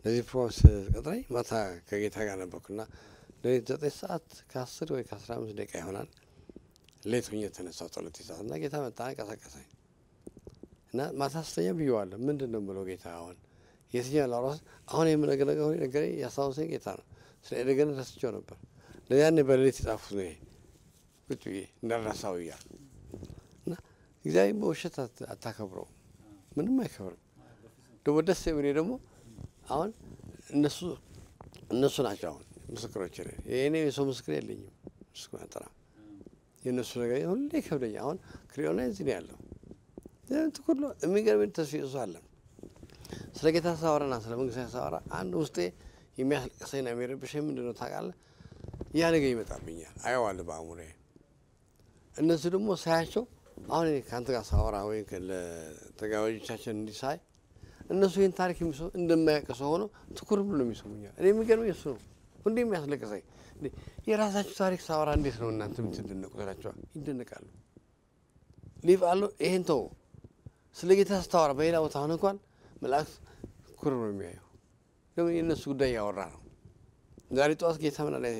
Speaker 2: ለዚህ ፕሮግራም ስቀጥረኝ ማታ ከጌታ ጋር ነበርኩና ሌሊት ዘጠኝ ሰዓት ከአስር ወይ ከአስራ አምስት ደቂቃ ይሆናል ሌት ሆኜ የተነሳው ጸሎት ሰዓት እና ጌታ መጣ ቀሰቀሰኝ እና ማታ ስተኛ ብየዋለሁ። ምንድን ነው የምለው ጌታ አሁን የትኛው ላውራስ አሁን የምነገር ነገር ሆ ነገሬ ያስታወሰኝ ጌታ ነው። ስለ ኤደገን ረስቼው ነበር። ለያኔ በሌሊት የጻፉት ነው ይሄ ቁጭ ብዬ እንዳልረሳው እያል እና እግዚአብሔር በውሸት አታከብረው፣ ምንም አይከብርም። ደግሞ ደስ የሚኔ ደግሞ አሁን እነሱ እነሱ ናቸው አሁን ምስክሮች እኔ የሰው ምስክር የለኝም። ምስክር አጠራ የእነሱ ነገር ሁሌ ከብደኛ። አሁን ክሪዮና እዚህ ነው ያለው ትኩር የሚገርም ተስፋ እሱ አለ። ስለ ጌታ ሳወራና ስለ መንግስት ሳወራ አንድ ውስጤ የሚያስለቅሰኝና የሚረብሸኝ ምንድን ነው ታውቃለህ? ያ ነገር ይመጣብኛል፣ አየዋለሁ በአእሙሮዬ። እነሱ ደግሞ ሳያቸው አሁን ከአንተ ጋር ሳወራ ወይ ለተጋባዦቻችን እንዲህ ሳይ እነሱ ይህን ታሪክ የሚሰሙ እንደማያውቅ ሰው ሆነው ትኩር ብሎ የሚሰሙኛል። እኔ የሚገርመኝ እሱ ነው ሁሌ የሚያስለቅሰኝ። የራሳችሁ ታሪክ ሳወራ እንዴት ነው እናንተ የምትደነቁ ትላቸዋል። ይደነቃሉ። ሊቭ አሉ ይሄን ተው። ስለ ጌታ ስታወራ በሌላ ቦታ አሁን እንኳን መላእክት ኩር ነው የሚያዩ። ደግሞ የእነሱ ጉዳይ እያወራ ነው። ዛሬ ጠዋት ጌታ ምና ላይ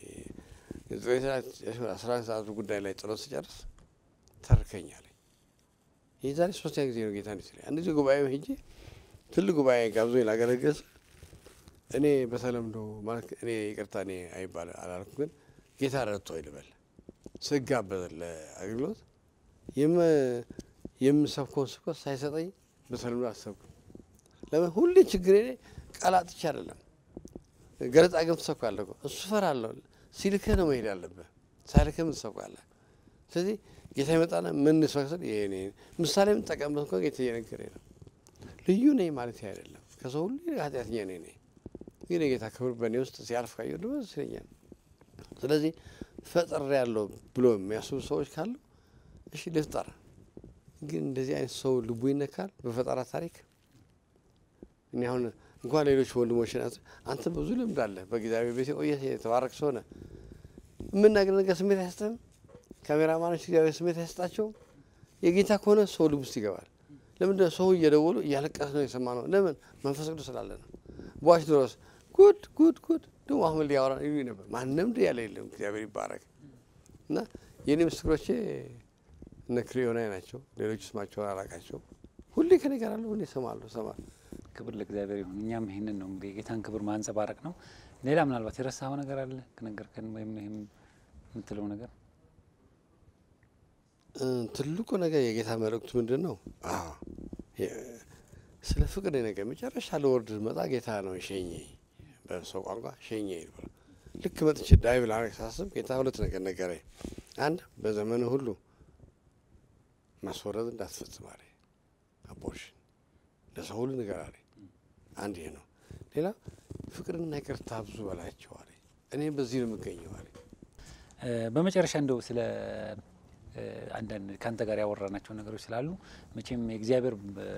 Speaker 2: አስራ ሰዓቱ ጉዳይ ላይ ጸሎት ስጨርስ ተርከኛል። ይህ ዛሬ ሶስተኛ ጊዜ ነው ጌታ እንዲህ ሲለኝ። አንድ ጊዜ ጉባኤ ሄጄ ትልቅ ጉባኤ ጋብዞኝ ላገለግል ስል እኔ በተለምዶ ማለት እኔ ይቅርታ እኔ አይባል አላልኩ፣ ግን ጌታ ረድቶ ይልበል ስጋበዝ ለአገልግሎት የምሰብከውን ስብከት ሳይሰጠኝ በተለምዶ አሰብኩ። ለምን ሁሌ ችግሬ ቃላጥቼ አይደለም ገለጻ ግን ትሰብካለህ እኮ እሱ እፈራለሁ። ሲልክህ ነው መሄድ ያለብህ፣ ሳይልክህ ምን ትሰብካለህ? ስለዚህ ጌታ ይመጣና ምን ስበክስል ይሄ ምሳሌ የምጠቀምበት እንኳ ጌታ እየነገረኝ ነው። ልዩ ነኝ ማለት አይደለም። ከሰው ሁሉ ኃጢአተኛ ነኝ ነኝ ግን የጌታ ክብር በእኔ ውስጥ ሲያልፍ ካየሁ ደግሞ ደስ ይለኛል። ስለዚህ ፈጥሬ ያለው ብሎ የሚያስቡ ሰዎች ካሉ እሺ ልፍጠር። ግን እንደዚህ አይነት ሰው ልቡ ይነካል በፈጠራ ታሪክ። እኔ አሁን እንኳን ሌሎች ወንድሞች አንተ ብዙ ልምድ አለ በእግዚአብሔር ቤት የቆየህ የተባረክ ሰው ነህ። የምናገር ነገር ስሜት አይሰጥህም። ካሜራማኖች እግዚአብሔር ስሜት አይሰጣቸውም። የጌታ ከሆነ ሰው ልብ ውስጥ ይገባል። ለምንድነው ሰው እየደወሉ እያለቀስ ነው የሰማ ነው? ለምን መንፈስ ቅዱስ ስላለ ነው። በዋሽ ድረስ ጉድ ጉድ ጉድ ደግሞ አሁን ሊያወራ ይሉኝ ነበር። ማንም ድ ያለ የለም። እግዚአብሔር ይባረክ እና የእኔ ምስክሮቼ እነ ክሪዮናይ ናቸው። ሌሎች ስማቸውን አላቃቸው። ሁሌ ከኔ ጋር አለ። ሁሌ እሰማለሁ እሰማለሁ።
Speaker 1: ክብር ለእግዚአብሔር ይሁን። እኛም ይህንን ነው እንግዲህ የጌታን ክብር ማንጸባረቅ ነው። ሌላ ምናልባት የረሳኸው ነገር አለ ከነገርከን ወይም ይህም የምትለው ነገር?
Speaker 2: ትልቁ ነገር የጌታ መልእክቱ ምንድን ነው? ስለ ፍቅር ነገር መጨረሻ ለወርድ መጣ ጌታ ነው ሸኘ በሰው ቋንቋ ሸኘ ይባላል። ልክ መጥቼ ዳይ ብላ ሳስብ ጌታ ሁለት ነገር ነገረኝ። አንድ በዘመኑ ሁሉ ማስወረድ እንዳትፈጽም አለ። አቦርሽን ለሰው ሁሉ ንገር አለ። አንድ ይሄ ነው። ሌላ ፍቅርና ይቅርታ ብዙ በላቸው አለ። እኔ በዚህ ነው የምገኘው አለ።
Speaker 1: በመጨረሻ እንደው ስለ አንዳንድ ከአንተ ጋር ያወራናቸው ነገሮች ስላሉ መቼም የእግዚአብሔር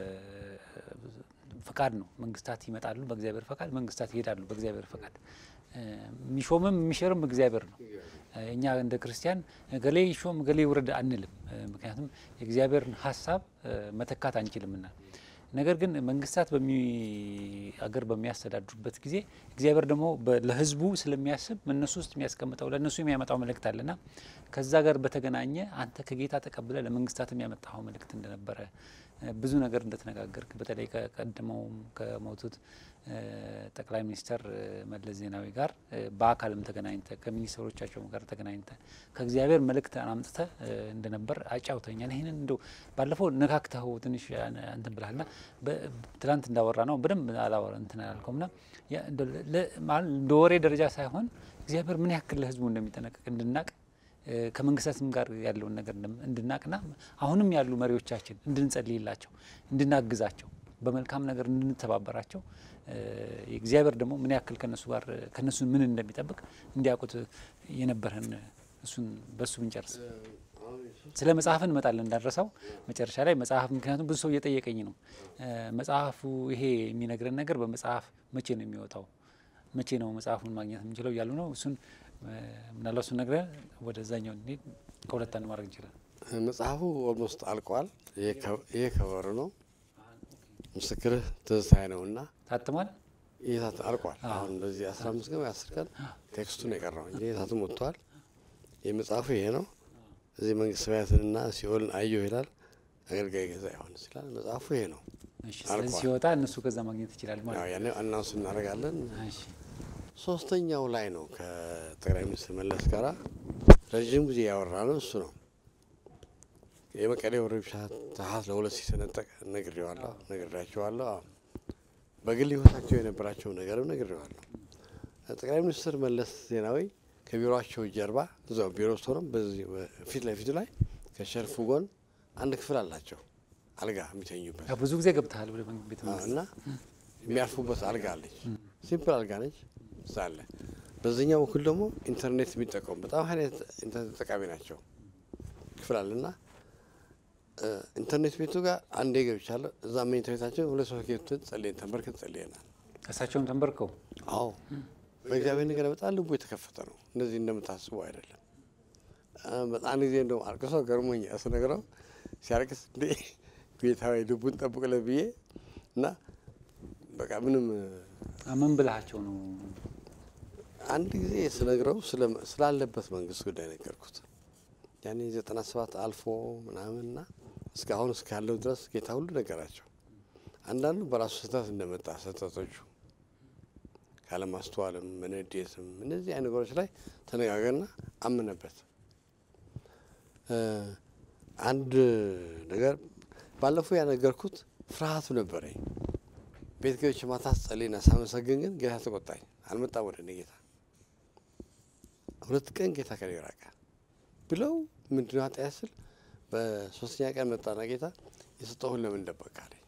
Speaker 1: ፈቃድ ነው። መንግስታት ይመጣሉ በእግዚአብሔር ፈቃድ፣ መንግስታት ይሄዳሉ በእግዚአብሔር ፈቃድ። የሚሾምም የሚሽርም እግዚአብሔር ነው። እኛ እንደ ክርስቲያን ገሌ ይሾም ገሌ ይውረድ አንልም። ምክንያቱም የእግዚአብሔርን ሀሳብ መተካት አንችልምና። ነገር ግን መንግስታት በሚ አገር በሚያስተዳድሩበት ጊዜ እግዚአብሔር ደግሞ ለሕዝቡ ስለሚያስብ እነሱ ውስጥ የሚያስቀምጠው ለእነሱ የሚያመጣው መልእክት አለና ከዛ ጋር በተገናኘ አንተ ከጌታ ተቀብለ ለመንግስታት የሚያመጣው መልእክት እንደነበረ ብዙ ነገር እንደተነጋገርክ በተለይ ከቀድመውም ከሞቱት ጠቅላይ ሚኒስተር መለስ ዜናዊ ጋር በአካልም ተገናኝተ ከሚኒስትሮቻቸውም ጋር ተገናኝተ ከእግዚአብሔር መልእክት አምጥተ እንደነበር አጫውተኛል። ይህንን እንደው ባለፈው ነካክተኸው ትንሽ እንትን ብላልና ትላንት እንዳወራ ነው በደንብ አላወራ እንትን አላልከውም ና እንደ ወሬ ደረጃ ሳይሆን እግዚአብሔር ምን ያክል ለህዝቡ እንደሚጠነቀቅ እንድናቅ ከመንግስታትም ጋር ያለውን ነገር እንድናቅና አሁንም ያሉ መሪዎቻችን እንድንጸልይላቸው እንድናግዛቸው በመልካም ነገር እንድንተባበራቸው እግዚአብሔር ደግሞ ምን ያክል ከነሱ ጋር ከነሱ ምን እንደሚጠብቅ እንዲያውቁት የነበረን እሱን በሱ ብንጨርስ ስለ መጽሐፍ እንመጣለን እንዳንረሳው መጨረሻ ላይ መጽሐፍ ምክንያቱም ብዙ ሰው እየጠየቀኝ ነው መጽሐፉ ይሄ የሚነግረን ነገር በመጽሐፍ መቼ ነው የሚወጣው መቼ ነው መጽሐፉን ማግኘት የምንችለው እያሉ ነው እሱን ምናልባት እሱን ነግረን ወደዛኛው እንሂድ ከሁለት አንድ ማድረግ እንችላል
Speaker 2: መጽሐፉ ኦልሞስት አልቋል ይሄ ከበሩ ነው ምስክርህ ትዝታዬ ነውና
Speaker 1: ታትሟል
Speaker 2: የታት አልቋል። አሁን በዚህ አስራ አምስት ቀን ወይ አስር ቀን ቴክስቱን የቀረው እንጂ የታቱም ወጥተዋል። የመጽሐፉ ይሄ ነው። እዚህ መንግስት ሰማያትንና ሲኦልን አየሁ ይላል። አገልጋይ ገዛ ዮሐንስ ይላል። መጽሐፉ ይሄ ነው።
Speaker 1: እሺ፣ ስለዚህ
Speaker 2: አልቋል።
Speaker 1: ሲወጣ እነሱ ከዛ ማግኘት ይችላል ማለት
Speaker 2: ያው
Speaker 1: ነው።
Speaker 2: ያኔ አናውንስ እናደርጋለን።
Speaker 1: እሺ፣
Speaker 2: ሶስተኛው ላይ ነው ከጠቅላይ ሚኒስትር መለስ ጋራ ረዥም ጊዜ ያወራ ነው እሱ ነው። የመቀሌው ረብሻ ታሀት ለሁለት ሲሰነጠቅ ነግሬዋለሁ ነግሬያቸዋለሁ። አዎ። በግል ህይወታቸው የነበራቸው ነገርም ነግሬዋለሁ። ጠቅላይ ሚኒስትር መለስ ዜናዊ ከቢሮቸው ጀርባ እዛው ቢሮ ውስጥ ሆነው በዚህ ፊት ለፊቱ ላይ ከሸርፉ ጎን አንድ ክፍል አላቸው አልጋ የሚተኙበት
Speaker 1: ያው ብዙ ጊዜ ገብተሃል ወደ መንግስት ቤተ
Speaker 2: አዎ፣
Speaker 1: መንግስት።
Speaker 2: እና የሚያርፉበት አልጋ አለች። ሲምፕል አልጋ ነች። እዛ አለ። በዚህኛው በኩል ደግሞ ኢንተርኔት የሚጠቀሙ በጣም ሀይል ኢንተርኔት ተጠቃሚ ናቸው ክፍል አለ እና እ፣ ኢንተርኔት ቤቱ ጋር አንዴ ገብቻለሁ። እዛ መኝታ ቤታቸው ሁለት ሶስት ጌቱን ጸልየን ተንበርክን ጸልየናል።
Speaker 1: እሳቸውም ተንበርከው
Speaker 2: አዎ በእግዚአብሔር ነገር በጣም ልቡ የተከፈተ ነው። እንደዚህ እንደምታስቡ አይደለም። እ፣ በጣም ጊዜ እንደውም አልቅሶ ገርሞኝ ስነግረው ሲያርቅስ እንዴ ጌታዊ ልቡን ጠብቅለት ብዬ እና በቃ ምንም
Speaker 1: ምን ብልሃቸው ነው?
Speaker 2: አንድ ጊዜ ስነግረው ስለ- ስላለበት መንግስት ጉዳይ ነገርኩት። ያኔ ዘጠና ሰባት አልፎ ምናምንና እስካሁን እስካለው ድረስ ጌታ ሁሉ ነገራቸው። አንዳንዱ በራሱ ስህተት እንደመጣ ስህተቶቹ ካለማስተዋልም መነዴትም እነዚህ አይነት ነገሮች ላይ ተነጋገርና አምነበት። እ፣ አንድ ነገር ባለፈው ያነገርኩት ፍርሃቱ ነበረኝ። ቤት ገብቼ ማታ ጸልይና ሳመሰግን ግን ጌታ ተቆጣኝ። አልመጣም ወደ እኔ ጌታ ሁለት ቀን ጌታ ከኔ ራቀ ብለው ምንድነው ኃጢአት ስል በሶስተኛ ቀን መጣና ጌታ የሰጠሁን ለምን ደበቅ አለኝ።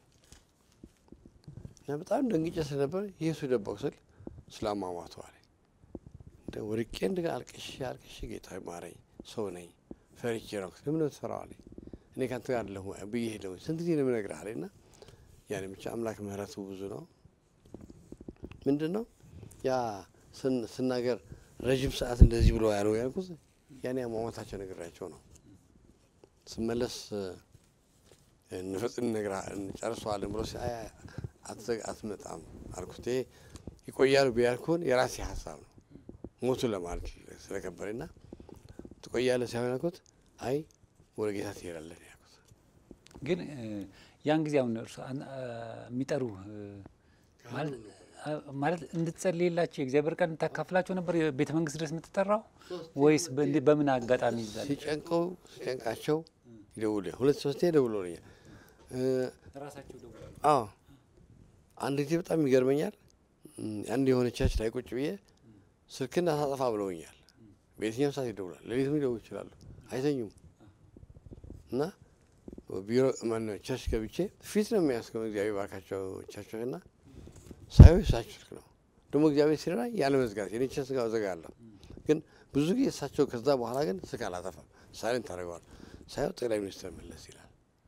Speaker 2: እና በጣም ደንግጬ ስለነበር ኢየሱስ ደበቅ ስል ስላሟሟቱ አለኝ። እንደ ወድቄ እንደገና አልቅሼ አልቅሼ ጌታ ማረኝ፣ ሰው ነኝ፣ ፈርቼ ነው። ለምን ትፈራው አለኝ። እኔ ካንተ ጋር አለሁ ብዬ ሄደው ስንት ጊዜ ነው የምነግርህ አለኝ። እና ያን ብቻ አምላክ ምሕረቱ ብዙ ነው። ምንድን ነው ያ ስን- ስናገር ረዥም ሰዓት እንደዚህ ብሎ ያለው ያልኩት ያኔ አሟሟታቸው ነግራቸው ነው። ስመለስ እ፣ እንፈጽም ነግራ እንጨርሰዋለን ብሎ ሲል አይ አትዘግ አትመጣም አልኩት። ይሄ ይቆያሉ ቢያልኩን የራሴ ሀሳብ ነው ሞቱ ለማለት ስለከበረኝ ና ትቆያለህ ሳይሆን ያልኩት አይ ወደ ጌታ ትሄዳለህ ነው ያልኩት።
Speaker 1: ግን እ፣ ያን ጊዜ አሁን እርሱ አን- አ፣ የሚጠሩ እ፣ ማለት አ፣ ማለት እንድትጸልይላቸው የእግዚአብሔር ቃል እንድታካፍላቸው ነበር የቤተ መንግስት ድረስ የምትጠራው ወይስ በእንዲ- በምን አጋጣሚ ይዛል?
Speaker 2: ሲጨንቀው ሲጨንቃቸው ይደውል ሁለት ሶስቴ ደውሎልኛል። እ፣
Speaker 1: ራሳቸው ደውላሉ።
Speaker 2: አዎ አንድ ጊዜ በጣም ይገርመኛል። እም፣ አንድ የሆነ ቸርች ላይ ቁጭ ብዬ ስልክና ሳጠፋ ብለውኛል። በየትኛው ሰዓት ይደውላል። ሌሊትም ሊደውሉ ይችላሉ። አይተኙም እና ቢሮ ማነው ቸርች ገብቼ ፊት ነው የሚያስገው እግዚአብሔር ባርካቸው ቸርቾች እና ሳየው የእሳቸው ስልክ ነው ደግሞ እግዚአብሔር ሲረዳ ያለ መዝጋት የኔ ቸርች ጋር ዘጋለሁ። ግን ብዙ ጊዜ እሳቸው ከዛ በኋላ ግን ስልክ አላጠፋም። ሳይለንት ታደርገዋል። ሳየው ጠቅላይ ሚኒስትር መለስ ይላል።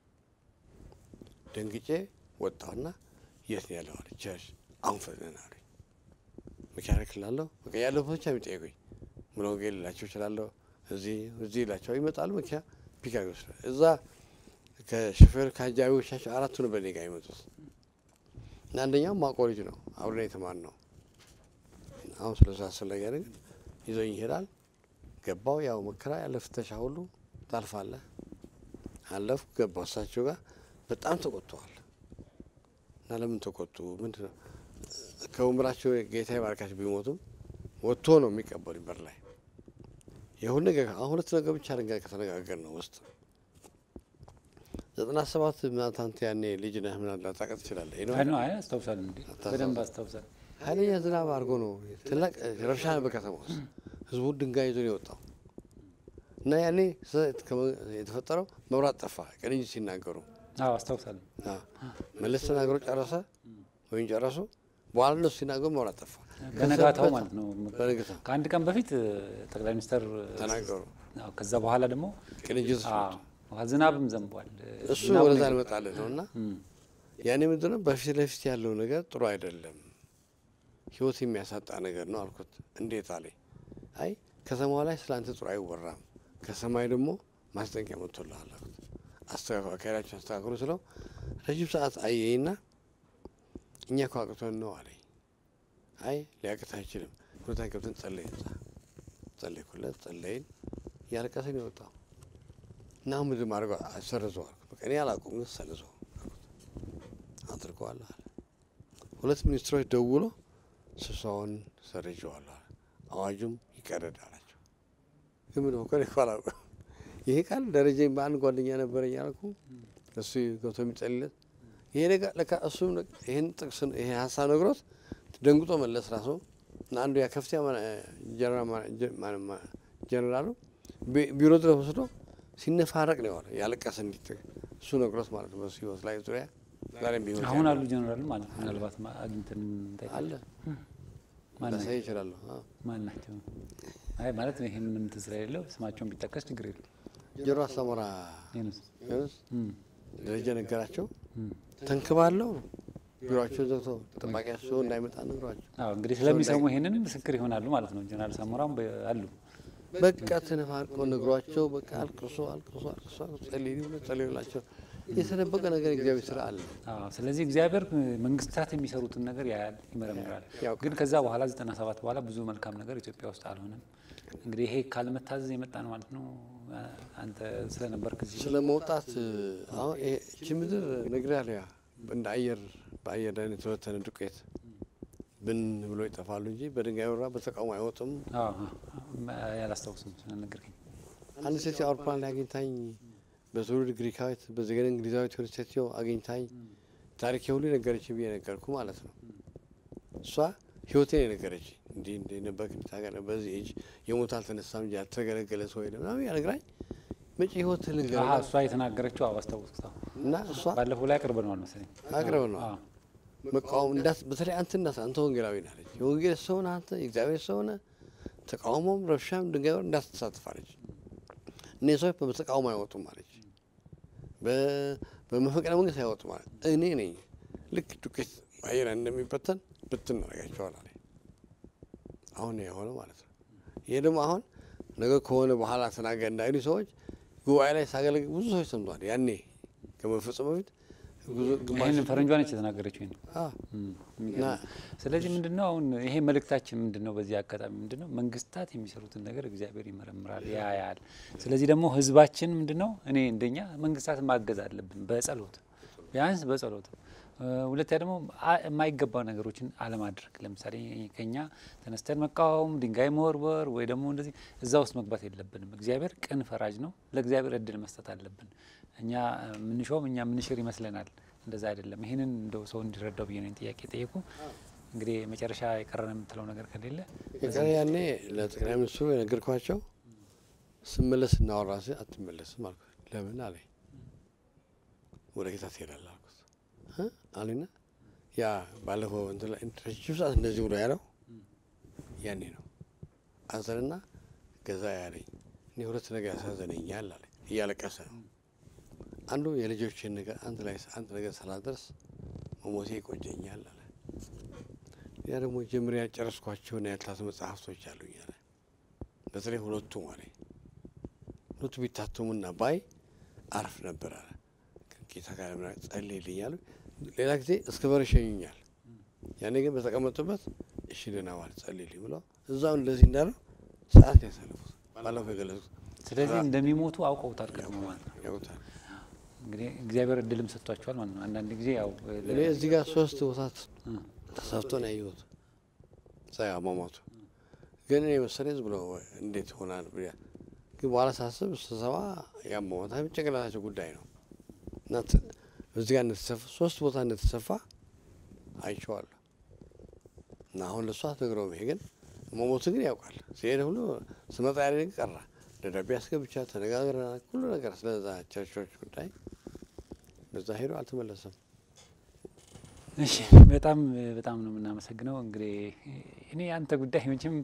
Speaker 2: ደንግጬ ወጣሁና የት ነው ያለው አለ ቸርች አሁን ፈጥነን አሉኝ። መኪና እልክልሃለሁ በቃ ያለሁበት ብቻ የሚጠይቁኝ ሙሉ ወንጌል ልላቸው እችላለሁ። እዚህ እዚህ ይላቸው ይመጣሉ። መኪና ፒካ ይወስዳል። እዛ ከሾፌር ከአጃቢዎቻቸው አራቱ ነው በእኔ ጋር የመጡት እና አንደኛው ማቆ ልጅ ነው አብረን የተማር ነው። አሁን ስለዛ አስፈላጊ ግን ይዞኝ ይሄዳል። ገባው ያው መከራ ያለ ፍተሻ ሁሉ ታልፋለህ። አለፍኩ ገባው እሳቸው ጋር በጣም ተቆጥተዋል። እና ለምን ተቆጡ? ምንድን ነው ከወንበራቸው ጌታ ባርካቸው ቢሞቱም ወጥቶ ነው የሚቀበሉ በር ላይ የሁሉ ነገር አሁን ሁለት ነገር ብቻ ነገር ከተነጋገር ነው ውስጥ ዘጠና ሰባት ምናምን አንተ ያኔ ልጅ ነህ ምናምን ላታውቅ ትችላለህ። ይህ ነው
Speaker 1: አይ ነው አይ አስታውሳለሁ እንዴ በደንብ አስታውሳለሁ።
Speaker 2: ኃይለኛ ዝናብ አድርጎ ነው ትልቅ ረብሻ ነበር ከተማ ውስጥ ህዝቡ ድንጋይ ይዞ ነው የወጣው እና ያኔ ስህተት ከመ- የተፈጠረው መብራት ጠፋ። ቅንጅት ሲናገሩ
Speaker 1: አዎ አስታውሳለሁ።
Speaker 2: አዎ፣ መለስ ተናግሮ ጨረሰ ወይም ጨረሱ። በኋላ እነሱ ሲናገሩ መብራት ጠፋ።
Speaker 1: በነጋታው
Speaker 2: ከዛ-
Speaker 1: ማለት ነው።
Speaker 2: በነጋታው
Speaker 1: ከአንድ ቀን በፊት እ፣ ጠቅላይ ሚኒስትር እ፣
Speaker 2: ተናገሩ።
Speaker 1: አዎ፣ ከዛ በኋላ ደግሞ
Speaker 2: ቅንጅት ውስጥ
Speaker 1: አዎ፣ ዝናብም ዘንቧል። እ፣
Speaker 2: እሱ
Speaker 1: ዝናቡ
Speaker 2: ወደዛ
Speaker 1: ነው
Speaker 2: እንመጣለን ነው እና
Speaker 1: እም፣
Speaker 2: ያኔ ምንድን ነው በፊት ለፊት ያለው ነገር ጥሩ አይደለም፣ ህይወት የሚያሳጣ ነገር ነው አልኩት። እንዴት አለኝ። አይ ከተማዋ ላይ ስለ አንተ ጥሩ አይወራም፣ ከሰማይ ደግሞ ማስጠንቀቂያ መጥቶልሃል አልኩት። አስተካክሉ፣ አካሄዳችን አስተካክሉ ስለው ረጅም ሰዓት አየኝና እኛ እኮ አቅቶን ነው አለኝ። አይ ሊያቅት አይችልም። ሁለታ ገብተን ጸለይ እዛ ጸለይኩለት፣ ጸለይን። እያለቀሰን የወጣው እና ምንድን ማድረግ ሰርዘው አልኩት። በቃ እኔ አላውቀውም ግን ሰርዘው አድርገዋል አለ። ሁለት ሚኒስትሮች ደውሎ ስብሰባውን ሰርዤዋለሁ አለ። አዋጁም ይቀረድ አላቸው። ግን ምን ሆነ እኮ አላውቅም። ይሄ ቃል ደረጀኝ በአንድ ጓደኛ ነበረኝ አልኩ እሱ ገብቶ የሚጸልለት ይሄ ነገር ለካ እሱም ይህን ጥቅስ ይሄ ሀሳብ ነግሮት ደንግጦ መለስ ራሱ እና አንዱ ያ ከፍተኛ ጀነራሉ ቢሮ ድረስ ወስዶ ሲነፋረቅ ነው የዋለው ያለቀሰ እንዲት እሱ ነግሮት ማለት ነው። በሱ ህይወት ላይ ዙሪያ ዛሬም ቢሆን
Speaker 1: አሁን አሉ ጀነራል ማለት ነው። ምናልባት አግኝተን
Speaker 2: አለ ላሳይ ይችላለሁ።
Speaker 1: ማን ናቸው? አይ ማለት ይሄ ምንም እንትን ስለሌለው ስማቸውን ቢጠቀስ ችግር የለም።
Speaker 2: ጆሮ አሳሞራ
Speaker 1: ዩኑስ
Speaker 2: ዩኑስ ደረጃ ነገራቸው ተንክባለው ቢሮቸው ዘግቶ ጠባቂያቸው እንዳይመጣ ነግሯቸው
Speaker 1: አዎ እንግዲህ ስለሚሰሙ ይሄንን ምስክር ይሆናሉ ማለት ነው። ጀነራል ሳሞራም አሉ
Speaker 2: በቃ ተነፋርቆ ነግሯቸው በቃ አልቅሶ አልቅሶ አልቅሶ ጸልዩ ብሎ ጸልዩላቸው። የተደበቀ ነገር እግዚአብሔር ስራ አለ።
Speaker 1: አዎ ስለዚህ እግዚአብሔር መንግስታት የሚሰሩትን ነገር ያያል፣ ይመረምራል። ግን ከዛ በኋላ ዘጠና ሰባት በኋላ ብዙ መልካም ነገር ኢትዮጵያ ውስጥ አልሆነም። እንግዲህ ይሄ ካለመታዘዝ የመጣ ነው ማለት ነው። አንተ ስለነበርክ እዚህ
Speaker 2: ስለ መውጣት አሁን እቺ ምድር ነግሬሃለሁ። ያ እንደ አየር በአየር ላይ የተበተነ ዱቄት ብን ብሎ ይጠፋሉ እንጂ በድንጋይ ወራ በተቃውሞ አይወጡም።
Speaker 1: ያላስታውስም ስለነገርከኝ
Speaker 2: አንድ ሴት አውሮፕላን ላይ አግኝታኝ በትውልድ ግሪካዊት በዘገነ እንግሊዛዊት የሆነች ሴትዮ አግኝታኝ ታሪክ ሁሉ የነገረች ብዬ ነገርኩ ማለት ነው። እሷ ህይወቴን የነገረች እንዲህ እንዲህ ነበር ታገረ በዚህ እጅ የሞት አልተነሳም እንጂ ያልተገለገለ ሰው የለም ምናምን ያነግራኝ መጪ ህይወት ልንገር
Speaker 1: እሷ የተናገረችው አዎ አስታወስኩት።
Speaker 2: እና እሷ
Speaker 1: ባለፈው ላይ አቅርብ ነዋል መሰለኝ
Speaker 2: አቅርብ ነው መቃወም እንዳት በተለይ አንተ እንዳት አንተ ወንጌላዊ ናለች የወንጌል ሰው ነህ አንተ የእግዚአብሔር ሰው ነህ ተቃውሞም ረብሻም ድንጋይ ወር እንዳትሳተፋለች እኔ ሰዎች በተቃውሞ አይወጡም አለች በመፈቅረ መንግስት አይወጡም ማለት እኔ ነኝ ልክ ዱቄት አየር እንደሚበተን ብትን እናደርጋቸዋል አለ አሁን የሆነ ማለት ነው ይሄ ደግሞ አሁን ነገ ከሆነ በኋላ ተናገር እንዳይሉ ሰዎች ጉባኤ ላይ ሳገለግል ብዙ ሰዎች ሰምተዋል ያኔ ከመፈጸሙ በፊት
Speaker 1: ይህንን ፈረንጇ ነች የተናገረችው። ስለዚህ ምንድን ነው አሁን ይሄ መልእክታችን ምንድን ነው? በዚህ አጋጣሚ ምንድን ነው መንግስታት የሚሰሩትን ነገር እግዚአብሔር ይመረምራል፣ ያያል። ስለዚህ ደግሞ ህዝባችን ምንድን ነው እኔ እንደኛ መንግስታትን ማገዝ አለብን በጸሎት ቢያንስ በጸሎት ሁለተኛ ደግሞ የማይገባ ነገሮችን አለማድረግ። ለምሳሌ ከኛ ተነስተን መቃወም፣ ድንጋይ መወርወር ወይ ደግሞ እንደዚህ እዛ ውስጥ መግባት የለብንም። እግዚአብሔር ቅን ፈራጅ ነው። ለእግዚአብሔር እድል መስጠት አለብን። እኛ ምንሾም እኛ ምንሽር ይመስለናል። እንደዛ አይደለም። ይህንን እንደው ሰው እንዲረዳው ብዬ ነው ጥያቄ ጠየቁ። እንግዲህ መጨረሻ የቀረን የምትለው ነገር ከሌለ
Speaker 2: የቀረ ያኔ ለጠቅላይ ሚኒስትሩ የነገርኳቸው ስመለስ እናወራ ሲ አትመለስም አልኩት። ለምን አለኝ። ወደ ጌታ ትሄዳለህ አልኩት አሉና ያ ባለፈው ረጅም ሰዓት እንደዚህ ብሎ ያለው ያኔ ነው። አዘንና ገዛ ያለኝ እኔ ሁለት ነገር ያሳዘነኛል አለ። እያለቀሰ ነው። አንዱ የልጆችን ነገር አንድ ላይ አንድ ነገር ሳላደርስ መሞቴ ይቆጨኛል አለ። ያ ደግሞ ጀምሬ ያልጨረስኳቸውና ያልታቱ መጽሐፍቶች አሉኝ አለ። በተለይ ሁለቱ ማለት ሁለቱ ቢታተሙና ባይ አርፍ ነበር አለ። ጌታ ጋር ምና ጸልይልኝ አሉ። ሌላ ጊዜ እስከ በር ይሸኙኛል። ያኔ ግን በተቀመጡበት እሺ ደህና ዋል ጸልይልኝ ብለው እዛው እንደዚህ እንዳለው ሰዓት ያሳልፉት ባለፈው የገለጹት።
Speaker 1: ስለዚህ እንደሚሞቱ አውቀውታል ቀድሞ ማለት ነው።
Speaker 2: ያውታል
Speaker 1: እንግዲህ እግዚአብሔር እድልም ሰጥቷቸዋል ማለት ነው። አንዳንድ ጊዜ ያው
Speaker 2: እኔ እዚህ ጋር ሶስት ቦታ ተሰርቶ ነው ያየሁት ዛ አሟሟቱ። ግን እኔ መሰለኝ ዝም ብሎ እንዴት ሆናል ብያ ግን በኋላ ሳስብ ስሰማ ያሟሟታ ጭንቅላታቸው ጉዳይ ነው እና እዚህ ጋር እንደተሰፋ ሶስት ቦታ እንደተሰፋ አይቼዋለሁ። እና አሁን ለእሷ አትነግረውም። ይሄ ግን መሞቱ ግን ያውቃል። ሲሄድ ሁሉ ስመጣ ያለ ቀራ ደብዳቤ አስገብቻ ተነጋግረናል። ሁሉ ነገር ስለዛ ቸርቾች ጉዳይ በዛ ሄዶ አልተመለሰም።
Speaker 1: እሺ በጣም በጣም ነው የምናመሰግነው። እንግዲህ እኔ አንተ ጉዳይ መቼም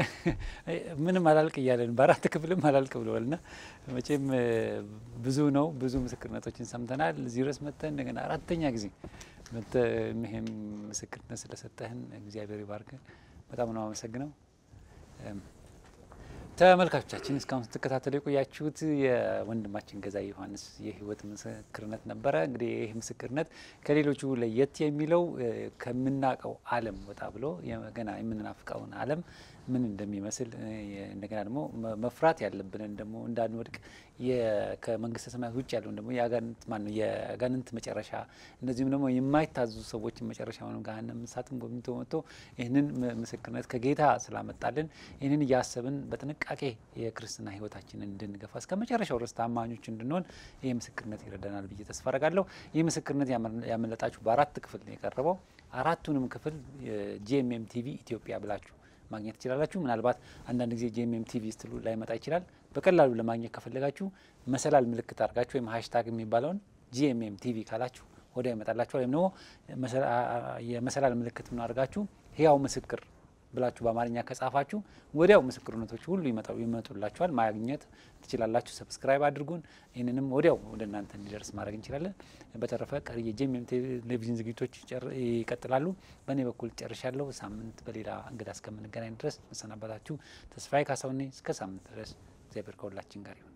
Speaker 1: ምንም አላልቅ እያለን በአራት ክፍልም አላልቅ ብለዋል እና መቼም ብዙ ነው ብዙ ምስክርነቶችን ሰምተናል። እዚህ ድረስ መጥተህ እንደገና አራተኛ ጊዜ መጥተህ ይህም ምስክርነት ስለሰጠህን እግዚአብሔር ይባርክ። በጣም ነው አመሰግነው። ተመልካቾቻችን እስካሁን ስትከታተሉ የቆያችሁት የወንድማችን ገዛኢ ዮሐንስ የህይወት ምስክርነት ነበረ። እንግዲህ ይህ ምስክርነት ከሌሎቹ ለየት የሚለው ከምናውቀው ዓለም ወጣ ብሎ ገና የምንናፍቀውን ዓለም ምን እንደሚመስል እንደገና ደግሞ መፍራት ያለብንን ደግሞ እንዳንወድቅ ከመንግስተ ሰማያት ውጭ ያለውን ደግሞ የአጋንንት ማነው የአጋንንት መጨረሻ እንደዚሁም ደግሞ የማይታዘዙ ሰዎችን መጨረሻ ሆነ ገሃነመ እሳትን ጎብኝቶ መጥቶ ይህንን ምስክርነት ከጌታ ስላመጣልን ይህንን እያሰብን በጥንቃቄ የክርስትና ህይወታችንን እንድንገፋ እስከ መጨረሻው ድረስ ታማኞች እንድንሆን ይህ ምስክርነት ይረዳናል ብዬ ተስፋ አረጋለሁ። ይህ ምስክርነት ያመለጣችሁ በአራት ክፍል ነው የቀረበው። አራቱንም ክፍል ጂኤምኤም ቲቪ ኢትዮጵያ ብላችሁ ማግኘት ትችላላችሁ። ምናልባት አንዳንድ ጊዜ ጂኤምኤም ቲቪ ስትሉ ላይመጣ ይችላል። በቀላሉ ለማግኘት ከፈለጋችሁ መሰላል ምልክት አድርጋችሁ ወይም ሀሽታግ የሚባለውን ጂኤምኤም ቲቪ ካላችሁ ወዲያው ይመጣላችኋል። ወይም ደግሞ የመሰላል ምልክት ምን አድርጋችሁ ህያው ምስክር ብላችሁ በአማርኛ ከጻፋችሁ ወዲያው ምስክርነቶች ሁሉ ይመጣው ይመጡላችኋል። ማግኘት ትችላላችሁ። ሰብስክራይብ አድርጉን። ይህንንም ወዲያው ወደ እናንተ እንዲደርስ ማድረግ እንችላለን። በተረፈ ቀሪ የጂኤምኤም ቴሌቪዥን ዝግጅቶች ይቀጥላሉ። በእኔ በኩል ጨርሻለሁ። ሳምንት በሌላ እንግዳ እስከምንገናኝ ድረስ መሰናበታችሁ ተስፋዬ ካሳሁን ነኝ። እስከ ሳምንት ድረስ እግዚአብሔር ከሁላችን ጋር ይሁን።